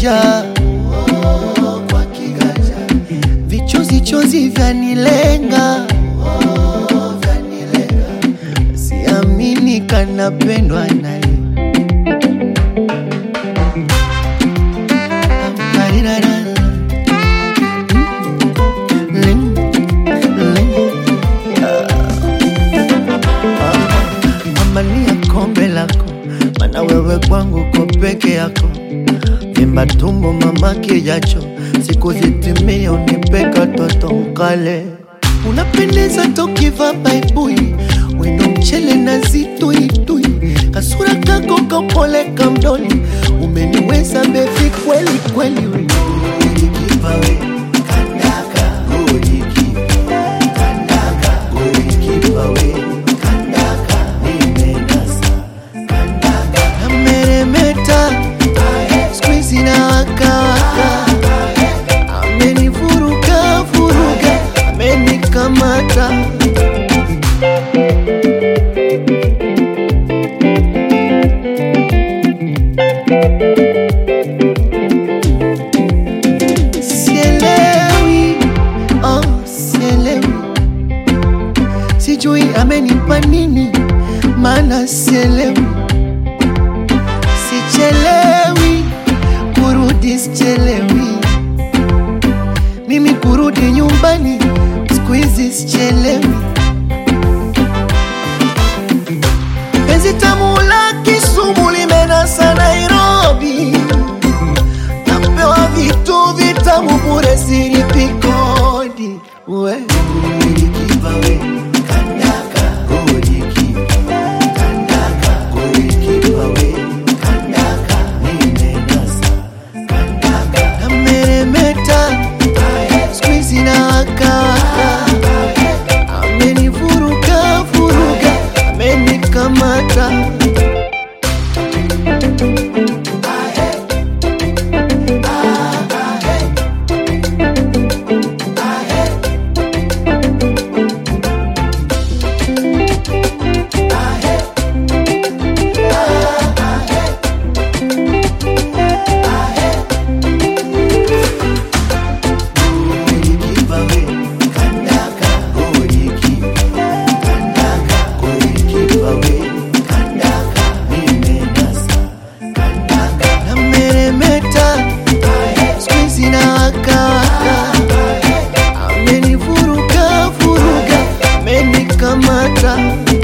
kiganja oh, kwa kiganja vichozi chozi vyanilenga oh, vyanilenga siamini kanapendwa naye Amania kombe lako, mana wewe kwangu ko peke yako. Vimba tumbo mama kijacho, siku zitimie unipeka toto mkale. Unapendeza tokiva baibui, wendo mchele na zituitui, kasura kako kapole kamdoni, umeniweza bebi kweli kweli. we. Ulikipa we, kandaka, ulikipa, kandaka, ulikipa we, kandaka, nimenasa, kandaka. Ameremeta, squeeze na waka waka, amenivuruga vuruga, amenikamata. Sielewi, oh, sielewi, sijui amenipa nini, maana sielewi, sichelewi kurudi, sichelewi mimi kurudi nyumbani, siku hizi sichelewi. Penzi tamu la Kisumu limenasa Nairobi, napewa vitu vitamu bure, silipi kodi. We ulikipa we kandaka, ulikipa kandaka, ulikipa we kandaka, nimenasa kandaka, ameremeta squeeze na waka waka, amenivuruga vuruga, amenikamata. Ulikipa we kandaka, ulikipa kandaka, ulikipa we kandaka, nimenasa kandaka, ameremeta squeeze na waka waka, amenivuruga vuruga, amenikamata.